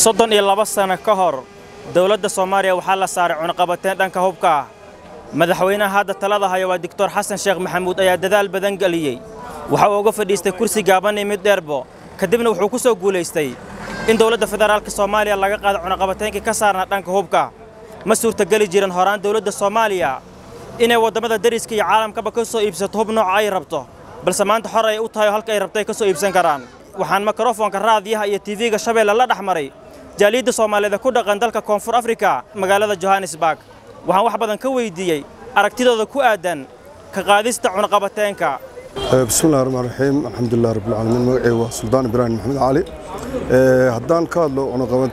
soddon iyo laba sano ka hor dowladda soomaaliya waxaa la saaray cunaqabateen dhanka hubka ah madaxweynaha hadda talada haya waa doctor xasan sheekh maxamuud ayaa dadaal badan geliyey waxa uu uga fadhiistay kursi gaaban iyo mid dheerbo kadibna wuxuu ku soo guulaystay in dowladda federaalka soomaaliya laga qaado cunaqabateenkii ka saarnaa dhanka hubka ma suurtageli jiran horaan dowladda soomaaliya inay waddamada dariska iyo caalamkaba ka soo iibsato hub nooca ay rabto balse maanta xor ay u tahay oo halka ay rabto ay ka soo iibsan karaan waxaan mikrofoonka raadiyaha iyo tv-ga shabeelle la dhex maray jaaliyadda soomaaliyeed ku dhaqan dalka koonfur afrika magaalada johannesburg waxaan wax badan ka weydiiyey aragtidooda ku aadan ka qaadista cunaqabateenka bismillahi raxmaan raxiim alxamdulilah rabbilcaalamiin magacayga waa suldaan ibraahim maxamed cali haddaan ka hadlo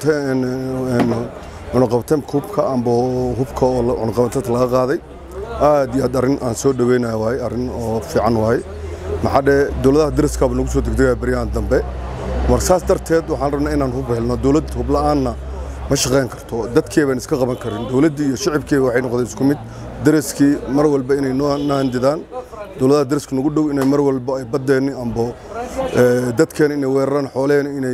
cunaqabateynka hubka amba hubka oo cunaqabateynta laga qaaday aad iyo aad arrin aan soo dhoweynayo waaye arrin oo fiican waaye maxaa dhee dowladaha dariskaaba nagu soo degdegaya beryahan dambe marka saas darteed waxaan rabnaa inaan hub helno dowlad hubla'aanna ma shaqayn karto dadkii baan iska qaban karin dowladdii iyo shicibkii waxay noqdeen isku mid dariskii mar walba inay noo handidaan dowladaha dariska nagu dhow inay mar walba ay baddeenni ambo dadkeena inay weeraraan xooleheenna inay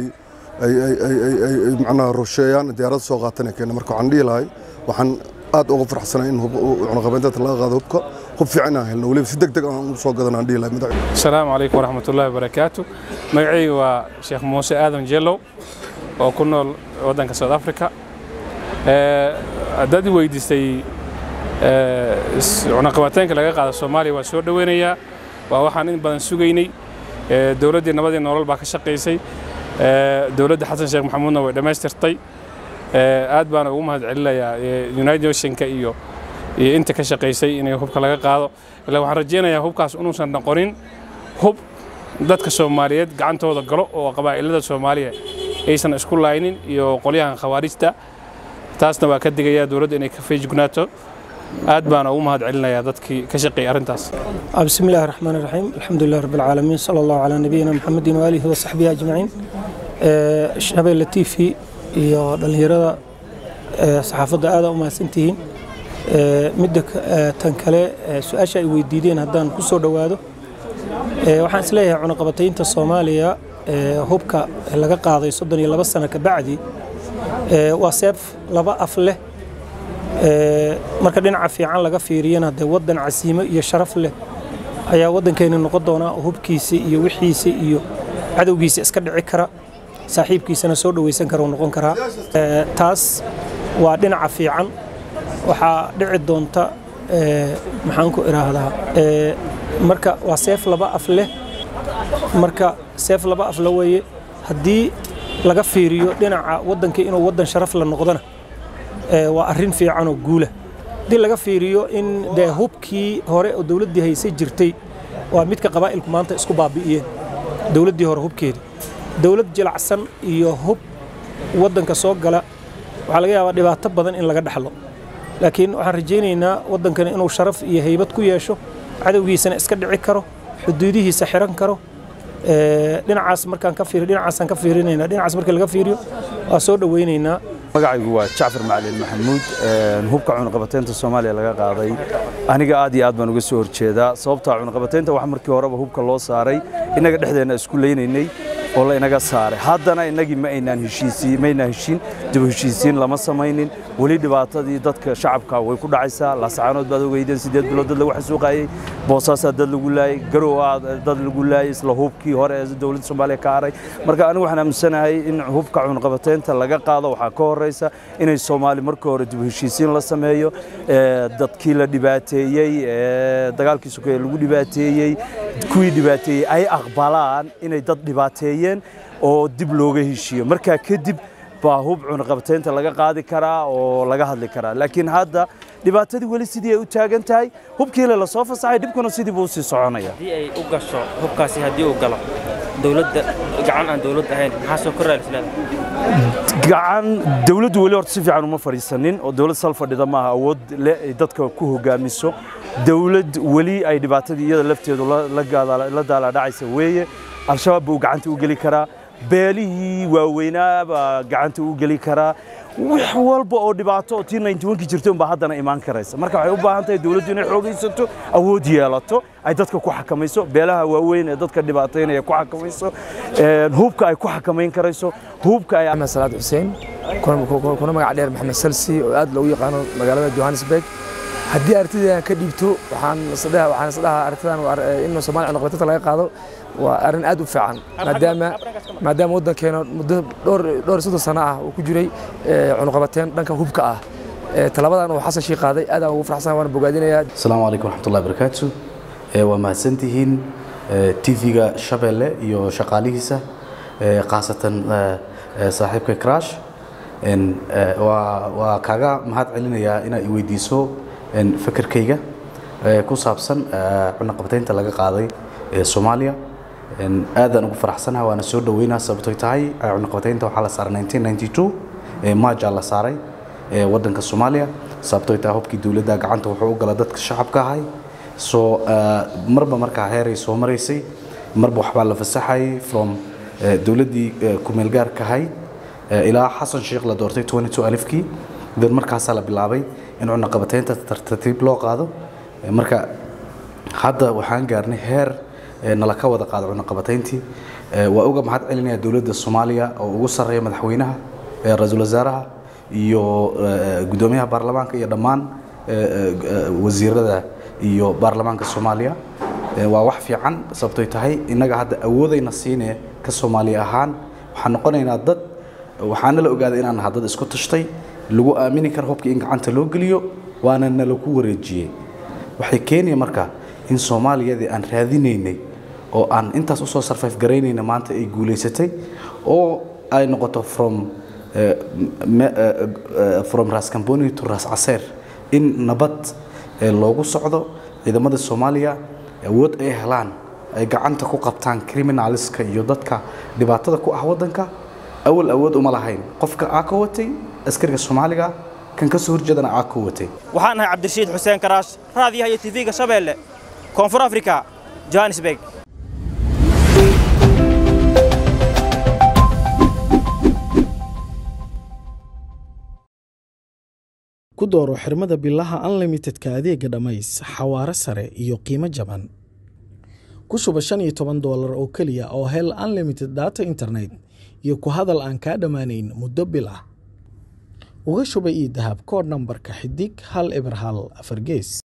macnaha rusheeyaan diyaarada soo qaatan keena marka waxaan dhihi lahay waxaan aad uga farxsanahay in cunaqabaynteenta laga qaado hubka hub fiican inaan helno weliba si deg deg aan u soo gadan aan dhihi lahay madax asalaamu calaykum waraxmatullaahi wabarakaatu magacayga waa sheekh muuse aadan jellow oo ku nool waddanka south africa haddaad i weydiistay cunaqabateenka laga qaado soomaaliya waa soo dhoweynayaa waa waxaan in badan sugaynay dowladdii nabadii nolol baa ka shaqaysay dowladda xasan sheekh maxamuudna way dhammaystirtay aad baana ugu mahad celinayaa united nationka iyo iyo inta ka shaqaysay inay hubka laga qaado ilaa waxaan rajaynayaa hubkaas inuusan noqonin hub dadka soomaaliyeed gacantooda galo oo qabaa'ilada soomaaliya aysan isku laaynin iyo qolyahan khawaarijta taasna waa ka digayaa dowladda inay ka feejignaato aad baana ugu mahad celinayaa dadkii ka shaqeeyay arrintaas بسم الله الرحمن الرحيم الحمد لله رب العالمين صلى الله على نبينا محمد وآله وصحبه أجمعين شباب لطيفي iyo dhalinyarada saxaafadda aada u mahadsantihiin midda tan kale su-aasha ay weydiideen haddaan ku soo dhowaado waxaan isleeyahay cunaqabataynta soomaaliya hubka laga qaaday soddon iyo laba sano ka bacdi waa seef laba af leh marka dhinaca fiican laga fiiriyana dee waddan casiimo iyo sharaf leh ayaa waddankeeni noqon doonaa oo hubkiisa iyo wixiisa iyo cadowgiisa iska dhici kara saaxiibkiisana soo dhowaysan kara noqon karaa taas waa dhinaca fiican waxaa dhici doonta maxaan ku idhaahdaa marka waa seef laba af leh marka seef laba af la weeye haddii laga fiiriyo dhinaca waddanka inuu waddan sharaf la noqdona waa arrin fiican oo guula haddii laga fiiriyo in dee hubkii hore oo dowladdii haysay jirtay waa midka qabaa'ilku maanta isku baabi'iyeen dowladdii hore hubkeedii dowlad jilacsan iyo hub waddanka soo gala waxaa laga yaabaa dhibaato badan in laga dhexlo laakiin waxaan rajaynaynaa waddankani inuu sharaf iyo haybad ku yeesho cadowgiisana iska dhici karo xuduudihiisa xiran karo dhinacaas markaan ka fiiri dhinacaasaan ka fiirinaynaa dhinacaas markii laga fiiriyo waa soo dhowaynaynaa magacaygu waa jacfar macalin maxamuud hubka cunaqabateynta soomaaliya laga qaaday aniga aad iyo aad baan uga soo horjeedaa sababtaa cunaqabateynta wax markii horeba hubka loo saaray innaga dhexdeenna isku leynaynay oo la inaga saaray haddana innagii ma aynaan heshiisiin ma aynaan heshiin dib heshiisiin lama samaynin weli dhibaatadii dadka shacabka way ku dhacaysaa laasacaanood baad ogeydeen sideed bilood dad lagu xasuuqayey boosaasaa dad lagu laayey garowaa dad lagu laayey isla hubkii hore ee dowladda soomaaliya ka haray marka anigu waxaan aaminsanahay in hubka cunqabateynta laga qaado waxaa ka horeysa inay soomaali marka hore dib heshiisiin la sameeyo dadkii la dhibaateeyey dagaalkii sokeeye lagu dhibaateeyey kuwii dhibaateeyey ay aqbalaan inay dad dhibaateeyeen oo dib looga heshiiyo markaa kadib baa hub cunaqabateynta laga qaadi karaa oo laga hadli karaa laakiin hadda dhibaatadii weli sidii ay u taagan tahay hubkiile lasoo fasaxay dhibkuna sidii buu usii soconaya haddii ay u gasho hubkaasi haddii uu galo dowladda gacan aan dowlad ahayn maxaa soo korraa isleeda gacan dowladdu weli horta si fiican uma fadhiisanin oo dowlad sal fadhida maaha awood leh ay dadka ku hogaamiso dowlad weli ay dhibaatadii iyada lafteedu la daalaadhacaysa weeye al-shabaab buu gacanta u geli karaa beelihii waaweynaa baa gacanta u geli karaa wax walba oo dhibaato oo tii 91 jirtay unbaa haddana imaan karaysa marka waxay u baahan tahay dowladdu inay xoogaysato awood yeelato ay dadka ku xakamayso beelaha waaweyn ee dadka dhibaataynaya ku xakamayso een, hubka ay ku xakamayn karayso hubka ay maxamed salaad xuseen kuna- kuna kuna magac dheer maxamed salsi oo aad loogu yaqaano magaalada johannesburg haddii aragtidaan ka dhiibto waxaan isdhaha waxaan isdhahaa aragtidan waa ar- in Soomaaliya cunaqabateynta laga qaado waa arrin aad u fiican maadaama maadaama waddankeena muddo dhowr dhowr iyo soddon sano ah uu ku jiray eh, cunaqabateyn dhanka hubka ah Eh, talabadan uu xasan shii qaaday aad aan ugu faraxsanahay waana bogaadinayaa asalaamu calaykum waraxmatullahi barakaatu Eh, waa mahadsantihiin eh, tv-ga shabeelle iyo shaqaalihiisa eh, khaasatan eh, eh, saaxiibka crash En, eh, waa waa kaaga mahad celinayaa inaad i weydiiso en, fekerkayga eh, ku saabsan eh, cunaqabataynta laga qaaday ee soomaaliya En, aadaan ugu faraxsanahay waana soo dhaweynaa sababtoy tahay eh, cunaqabataynta waxaa la saaray 1992 eh, maajaa la saaray ee waddanka Soomaaliya sababtoo taa hubkii dawladda gacanta wuxuu u gala dadka shacabka ahay soo marba markaa heeray soo maraysay marba waxbaa la fasaxay from eh, dawladdii eh, ku-meel gaarka ahayd eh, ilaa xasan sheekh la doortay 22 alifkii dan markaasaa la bilaabay in cunaqabataynta tartiib loo qaado Eh, marka hadda waxaan gaarnay heer eh, nala ka wada qaado cunaqabatayntii Eh, waa uga mahad celinaya dowladda soomaaliya oo ugu sarreeya madaxweynaha eh, ra-iisul wasaaraha iyo eh, guddoomiyaha baarlamaanka iyo dhammaan eh, eh, eh, wasiirada iyo baarlamaanka soomaaliya Eh, waa wax fiican sababtoy tahay innaga hadda awoodayna siinee ka soomaaliya ahaan waxaan noqonaynaa dad waxaana la ogaaday inaan nahay dad isku tashtay lagu aamini karo hubka in gacanta loo geliyo waana nalaku wareejiyey waxay keenaya marka in soomaaliyadii aan raadinaynay oo aan intaas usoo sarfayf garaynayna maanta ay guulaysatay oo ay noqoto from eh, me- eh, eh, from ras camboni to ras caseer in nabad eh, loogu socdo ciidamada soomaaliya awood ay helaan ay gacanta ku qabtaan criminaliska iyo dadka dhibaatada ku ah waddanka awal awood uma lahayn qofka aa ka watay askariga soomaaliga kan ka soo horjeedana aa ka watay waxaan ahay cabdirashiid xuseen karaash raadiyaha iyo tv-ga shabeelle koonfur afrika johannesburg ku dooro xirmada bilaha unlimitedka adeega dhammays xawaare sare iyo qiimo jaban ku shuba shan iyo toban doolar oo keliya oo hel unlimited data internet iyo ku hadal aan kaa dhammaanayn muddo bil ah uga shuba ii dahab koodh nambarka xidig hal eber hal afar gees